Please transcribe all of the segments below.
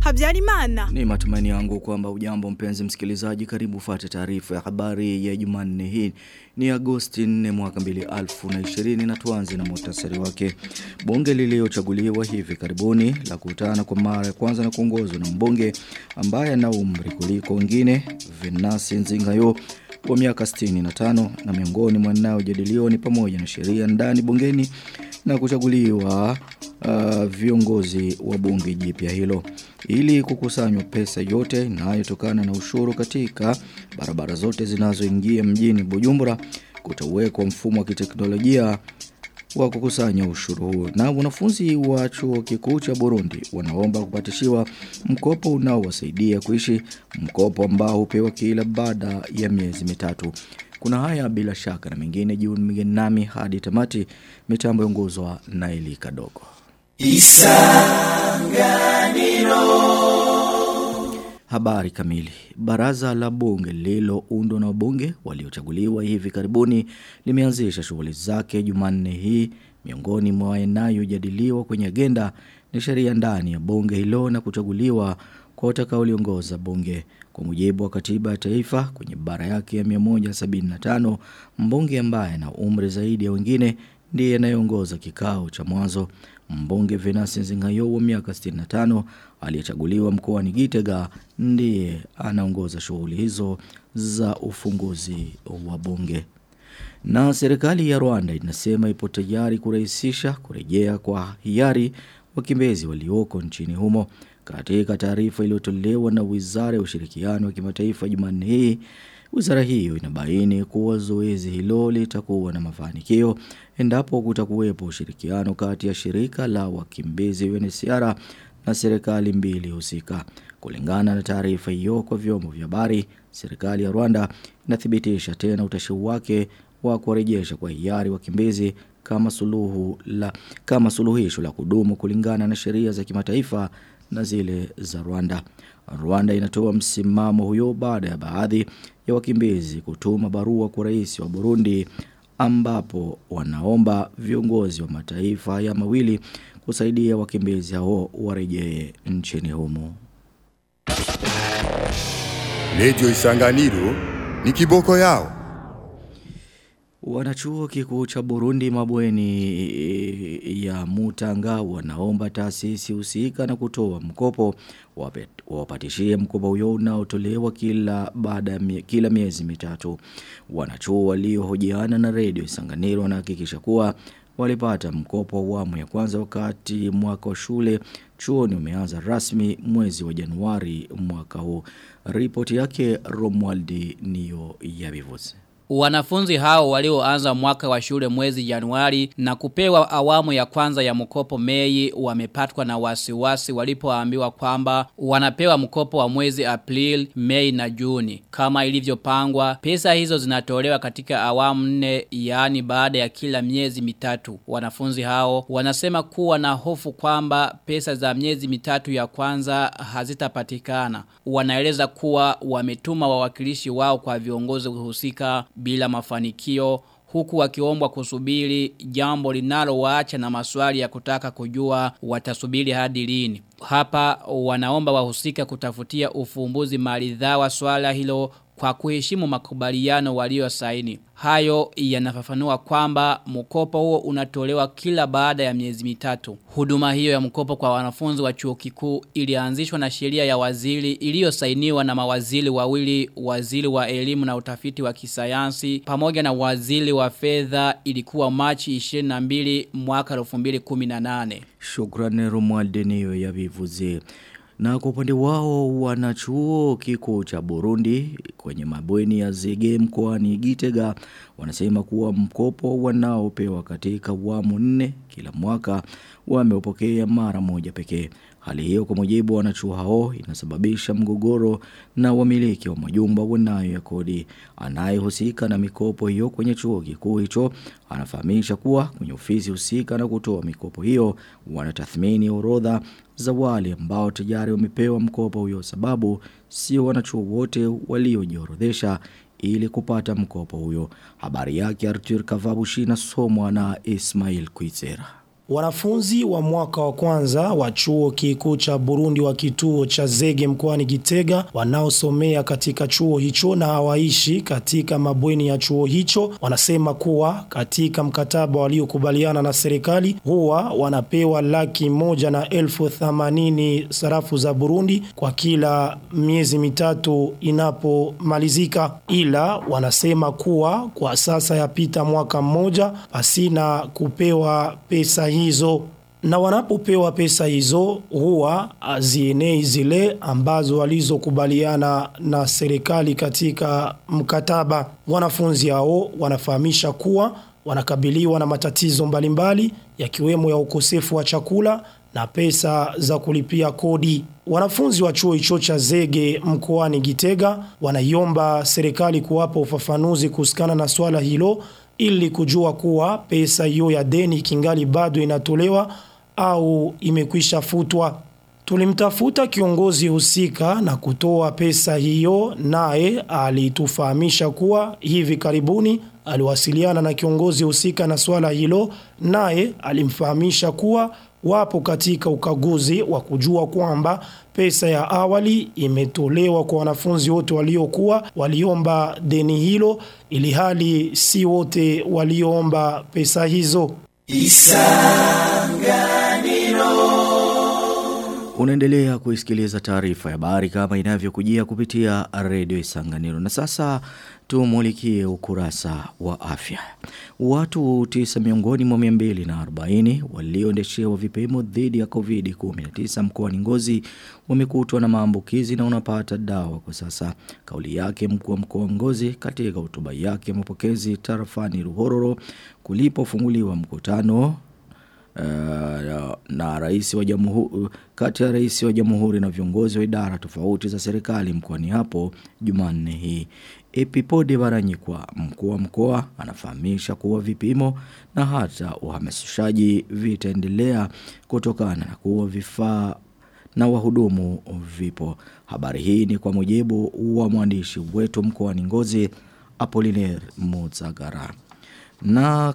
Habyarimana. Ni matumaini yangu kwamba ujambo mpenzi msikilizaji karibu fuate taarifa ya habari ya Jumanne hii. Ni Agosti 4 mwaka 2020 na tuanze na muhtasari wake. Bunge liliochaguliwa hivi karibuni la kutana kwa mara ya kwanza na kuongozwa na mbunge ambaye ana umri kuliko wengine Venasi Nzingayo wa miaka 65 na miongoni mwa yanayojadiliwa ni pamoja na sheria ndani bungeni na kuchaguliwa uh, viongozi wa bunge jipya hilo ili kukusanywa pesa yote inayotokana na ushuru katika barabara zote zinazoingia mjini Bujumbura kutawekwa mfumo wa kiteknolojia wa kukusanya ushuru huo. Na wanafunzi wa chuo kikuu cha Burundi wanaomba kupatishiwa mkopo unaowasaidia kuishi, mkopo ambao hupewa kila baada ya miezi mitatu. Kuna haya bila shaka na mengine juu mgeni nami hadi tamati mitambo yongozwa na Eli Kadogo. Habari kamili. Baraza la bunge lililoundwa na wabunge waliochaguliwa hivi karibuni limeanzisha shughuli zake Jumanne hii. Miongoni mwa yanayojadiliwa kwenye agenda ni sheria ndani ya bunge hilo na kuchaguliwa kwa watakaoliongoza bunge. Kwa mujibu wa katiba ya taifa kwenye bara yake ya 175, mbunge ambaye ana umri zaidi ya wengine ndiye anayeongoza kikao cha mwanzo. Mbunge Venasi Nzingayo wa miaka 65 aliyechaguliwa mkoani Gitega ndiye anaongoza shughuli hizo za ufunguzi wa bunge. Na serikali ya Rwanda inasema ipo tayari kurahisisha kurejea kwa hiari wakimbizi walioko nchini humo. Katika taarifa iliyotolewa na Wizara ya Ushirikiano wa Kimataifa Jumanne hii, wizara hiyo inabaini kuwa zoezi hilo litakuwa na mafanikio endapo kutakuwepo ushirikiano kati ya shirika la wakimbizi UNHCR na serikali mbili husika. Kulingana na taarifa hiyo kwa vyombo vya habari, serikali ya Rwanda inathibitisha tena utashi wake wa kuwarejesha kwa hiari wakimbizi kama suluhu la kama suluhisho la kudumu kulingana na sheria za kimataifa na zile za Rwanda. Rwanda inatoa msimamo huyo baada ya baadhi ya wakimbizi kutuma barua kwa rais wa Burundi ambapo wanaomba viongozi wa mataifa ya mawili kusaidia wakimbizi hao warejee nchini humo. Radio Isanganiro ni kiboko yao. Wanachuo kikuu cha Burundi mabweni ya Mutanga wanaomba taasisi husika na kutoa mkopo wapatishie mkopo huo unaotolewa kila baada ya mie, kila miezi mitatu. Wanachuo waliohojiana na Radio Isanganiro wanahakikisha kuwa walipata mkopo wa awamu ya kwanza wakati mwaka wa shule chuoni umeanza rasmi mwezi wa Januari mwaka huu. Ripoti yake Romualdi niyo yabivuze. Wanafunzi hao walioanza mwaka wa shule mwezi Januari na kupewa awamu ya kwanza ya mkopo Mei wamepatwa na wasiwasi walipoambiwa kwamba wanapewa mkopo wa mwezi April, Mei na Juni. Kama ilivyopangwa, pesa hizo zinatolewa katika awamu nne yaani baada ya kila miezi mitatu. Wanafunzi hao wanasema kuwa na hofu kwamba pesa za miezi mitatu ya kwanza hazitapatikana. Wanaeleza kuwa wametuma wawakilishi wao kwa viongozi husika bila mafanikio huku wakiombwa kusubiri jambo linalowaacha na maswali ya kutaka kujua watasubiri hadi lini. Hapa wanaomba wahusika kutafutia ufumbuzi maridhawa swala hilo kwa kuheshimu makubaliano waliosaini. Hayo yanafafanua kwamba mkopo huo unatolewa kila baada ya miezi mitatu. Huduma hiyo ya mkopo kwa wanafunzi wa chuo kikuu ilianzishwa na sheria ya waziri iliyosainiwa na mawaziri wawili, waziri wa elimu na utafiti wa kisayansi pamoja na waziri wa fedha ilikuwa Machi 22 mwaka 2018. Shukrani Romualdeniyo ya vivuze. Na kwa upande wao wanachuo kikuu cha Burundi kwenye mabweni ya Zege mkoani Gitega wanasema kuwa mkopo wanaopewa katika awamu nne kila mwaka wameupokea mara moja pekee. Hali hiyo kwa mujibu wa wanachuo hao inasababisha mgogoro na wamiliki wa majumba wanayo ya kodi. Anayehusika na mikopo hiyo kwenye chuo kikuu hicho anafahamisha kuwa kwenye ofisi husika na kutoa mikopo hiyo wanatathmini orodha za wale ambao tayari wamepewa mkopo huyo sababu sio wanachuo wote waliojiorodhesha ili kupata mkopo huyo. Habari yake Arthur Kavabushi na somwa na Ismail Kwizera. Wanafunzi wa mwaka wa kwanza wa chuo kikuu cha Burundi wa kituo cha Zege mkoani Gitega wanaosomea katika chuo hicho na hawaishi katika mabweni ya chuo hicho wanasema kuwa katika mkataba waliokubaliana na serikali huwa wanapewa laki moja na elfu thamanini sarafu za Burundi kwa kila miezi mitatu inapomalizika ila wanasema kuwa kwa sasa yapita mwaka mmoja pasina kupewa pesa hizo na wanapopewa pesa hizo huwa hazienei zile ambazo walizokubaliana na serikali katika mkataba. Wanafunzi hao wanafahamisha kuwa wanakabiliwa na matatizo mbalimbali yakiwemo ya ukosefu wa chakula na pesa za kulipia kodi. Wanafunzi wa chuo hicho cha Zege mkoani Gitega wanaiomba serikali kuwapa ufafanuzi kuhusikana na swala hilo ili kujua kuwa pesa hiyo ya deni kingali bado inatolewa au imekwisha futwa. Tulimtafuta kiongozi husika na kutoa pesa hiyo naye alitufahamisha kuwa hivi karibuni aliwasiliana na kiongozi husika na swala hilo naye alimfahamisha kuwa wapo katika ukaguzi wa kujua kwamba pesa ya awali imetolewa kwa wanafunzi wote waliokuwa waliomba deni hilo ili hali si wote walioomba pesa hizo. Unaendelea kuisikiliza taarifa ya habari kama inavyokujia kupitia redio Isanganiro. Na sasa tumulikie ukurasa wa afya. Watu tisa miongoni mwa 240 walioendeshewa vipimo dhidi ya COVID-19 mkoani Ngozi wamekutwa na maambukizi na unapata dawa kwa sasa. Kauli yake mkuu wa mkoa wa Ngozi katika hotuba yake mapokezi tarafani Ruhororo kulipofunguliwa mkutano Uh, na rais wa jamhuri kati ya rais wa jamhuri na viongozi wa idara tofauti za serikali mkoani hapo Jumanne hii. Epipode Baranyikwa mkuu wa mkoa anafahamisha kuwa vipimo na hata uhamasishaji vitaendelea kutokana na kuwa vifaa na wahudumu vipo. Habari hii ni kwa mujibu wa mwandishi wetu mkoani Ngozi Apollinaire Muzagara. Na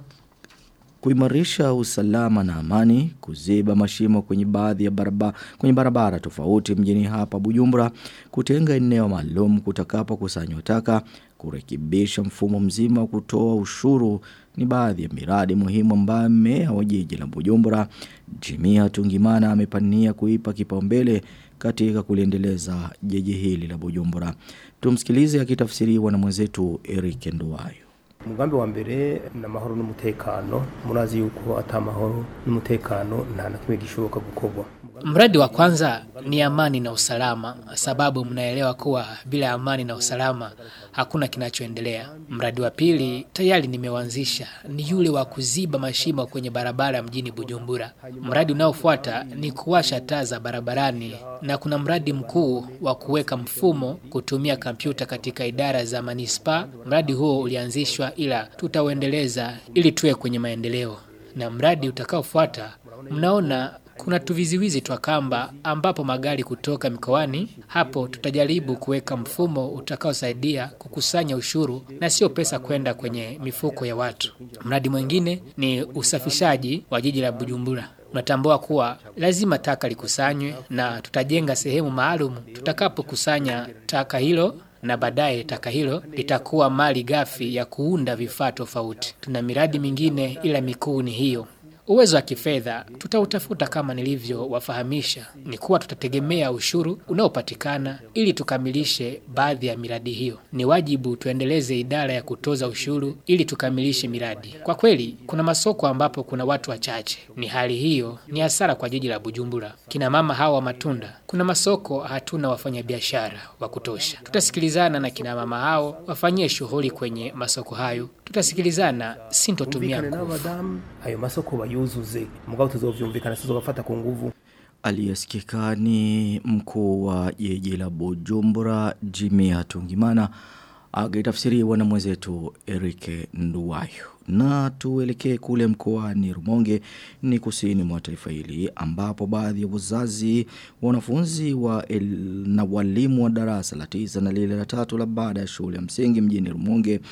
kuimarisha usalama na amani, kuziba mashimo kwenye baadhi ya barabara kwenye barabara tofauti mjini hapa Bujumbura, kutenga eneo maalum kutakapo kusanywa taka, kurekebisha mfumo mzima wa kutoa ushuru ni baadhi ya miradi muhimu ambayo meya wa jiji la Bujumbura Jimia Tungimana amepania kuipa kipaumbele katika kuliendeleza jiji hili la Bujumbura. Tumsikilize akitafsiriwa na mwenzetu Eric Nduwayo. umugambi wa mbere ni amahoro n'umutekano murazi yuko atamahoro n'umutekano nta na kimwe gishoboka gukorwa Mradi wa kwanza ni amani na usalama, sababu mnaelewa kuwa bila amani na usalama hakuna kinachoendelea. Mradi wa pili tayari nimeuanzisha, ni yule wa kuziba mashimo kwenye barabara mjini Bujumbura. Mradi unaofuata ni kuwasha taa za barabarani, na kuna mradi mkuu wa kuweka mfumo kutumia kompyuta katika idara za manispaa. Mradi huo ulianzishwa, ila tutauendeleza ili tuwe kwenye maendeleo. Na mradi utakaofuata, mnaona kuna tuviziwizi twa kamba ambapo magari kutoka mikoani. Hapo tutajaribu kuweka mfumo utakaosaidia kukusanya ushuru na sio pesa kwenda kwenye mifuko ya watu. Mradi mwingine ni usafishaji wa jiji la Bujumbura. Unatambua kuwa lazima taka likusanywe na tutajenga sehemu maalum tutakapokusanya taka hilo na baadaye taka hilo litakuwa mali ghafi ya kuunda vifaa tofauti. Tuna miradi mingine ila mikuu ni hiyo. Uwezo wa kifedha tutautafuta kama nilivyowafahamisha, ni kuwa tutategemea ushuru unaopatikana ili tukamilishe baadhi ya miradi hiyo. Ni wajibu tuendeleze idara ya kutoza ushuru ili tukamilishe miradi. Kwa kweli, kuna masoko ambapo kuna watu wachache. Ni hali hiyo ni hasara kwa jiji la Bujumbura. Kina mama hawa wa matunda, kuna masoko hatuna wafanyabiashara wa kutosha. Tutasikilizana na kina mama hao wafanyie shughuli kwenye masoko hayo. Tutasikilizana, sintotumia Bumvikane nguvu. n'abadamu ayo masoko bayuzuze mugabo tuzovyumvikana sizogafata ku nguvu Aliyesikika ni mkuu wa jiji la Bujumbura Jimmy Hatungimana akitafsiriwa na mwenzetu Erike Nduwayo. Na tuelekee kule mkoani Rumonge ni kusini mwa taifa hili ambapo baadhi ya wazazi wanafunzi wa el, na walimu wa darasa la tisa na lile la tatu la baada ya shule ya msingi mjini Rumonge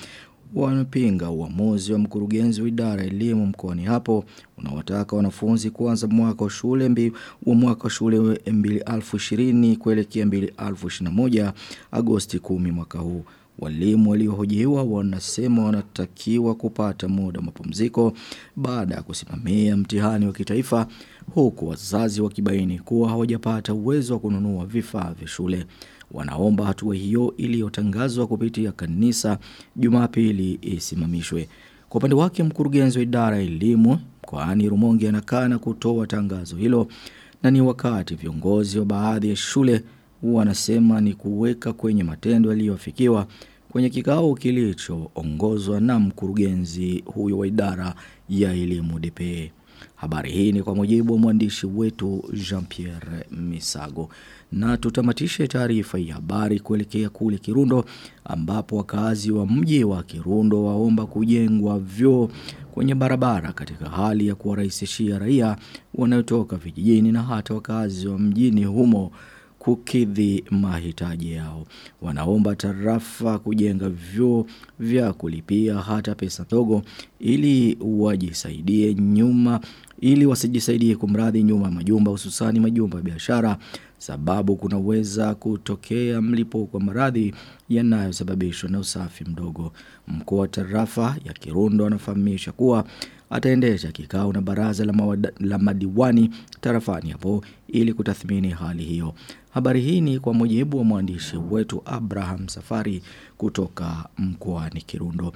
wanapinga uamuzi wa mkurugenzi wa idara ya elimu mkoani hapo unaowataka wanafunzi kuanza mwaka wa shule mbi, wa mwaka wa shule 2020 kuelekea 2021 Agosti 10 mwaka huu. Walimu waliohojiwa wanasema wanatakiwa kupata muda mapumziko baada ya kusimamia mtihani wa kitaifa huku wazazi wakibaini kuwa hawajapata uwezo wa kununua vifaa vya shule. Wanaomba hatua hiyo iliyotangazwa kupitia kanisa Jumapili isimamishwe. Kwa upande wake mkurugenzi wa idara ya elimu mkoani Rumonge anakana kutoa tangazo hilo na ni wakati viongozi wa baadhi ya shule wanasema ni kuweka kwenye matendo yaliyofikiwa kwenye kikao kilichoongozwa na mkurugenzi huyo wa idara ya elimu DPE. Habari hii ni kwa mujibu wa mwandishi wetu Jean-Pierre Misago. Na tutamatishe taarifa ya habari kuelekea kule Kirundo ambapo wakazi wa mji wa Kirundo waomba kujengwa vyoo kwenye barabara katika hali ya kuwarahisishia raia wanaotoka vijijini na hata wakazi wa mjini humo kukidhi mahitaji yao. Wanaomba tarafa kujenga vyoo vya kulipia hata pesa ndogo ili wajisaidie nyuma ili wasijisaidie kumradhi nyuma majumba hususani majumba ya biashara sababu kunaweza kutokea mlipuko wa maradhi yanayosababishwa na usafi mdogo. Mkuu wa tarafa ya Kirundo anafahamisha kuwa ataendesha kikao na baraza la, mawada, la madiwani tarafani hapo ili kutathmini hali hiyo. Habari hii ni kwa mujibu wa mwandishi wetu Abraham Safari kutoka mkoani Kirundo.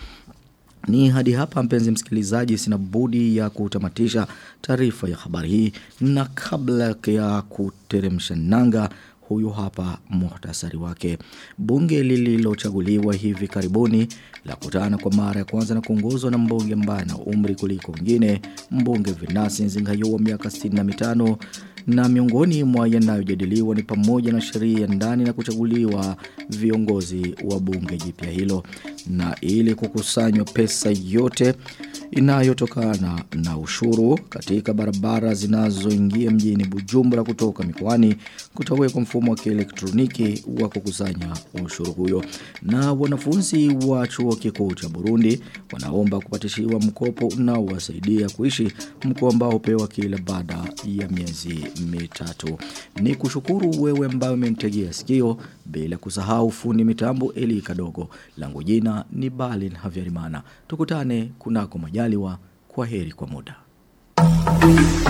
Ni hadi hapa mpenzi msikilizaji sina budi ya kutamatisha taarifa ya habari hii na kabla ya kuteremsha nanga huyu hapa muhtasari wake. Bunge lililochaguliwa hivi karibuni la kutana kwa mara ya kwanza na kuongozwa na mbunge ambaye na umri kuliko wengine, mbunge Venasi Nzingayo wa miaka 65 na miongoni mwa yanayojadiliwa ni pamoja na sheria ya ndani na kuchaguliwa viongozi wa bunge jipya hilo na ili kukusanywa pesa yote inayotokana na ushuru katika barabara zinazoingia mjini Bujumbura kutoka mikoani kutawekwa mfumo wa kielektroniki wa kukusanya ushuru huyo na wanafunzi wa chuo kikuu cha Burundi wanaomba kupatishiwa mkopo unaowasaidia kuishi mkoa ambao hupewa kila baada ya miezi mitatu ni kushukuru wewe ambaye umenitegea sikio bila kusahau fundi mitambo Eli Kadogo langu jina ni Balin Havyarimana tukutane kunako majaliwa kwa heri kwa muda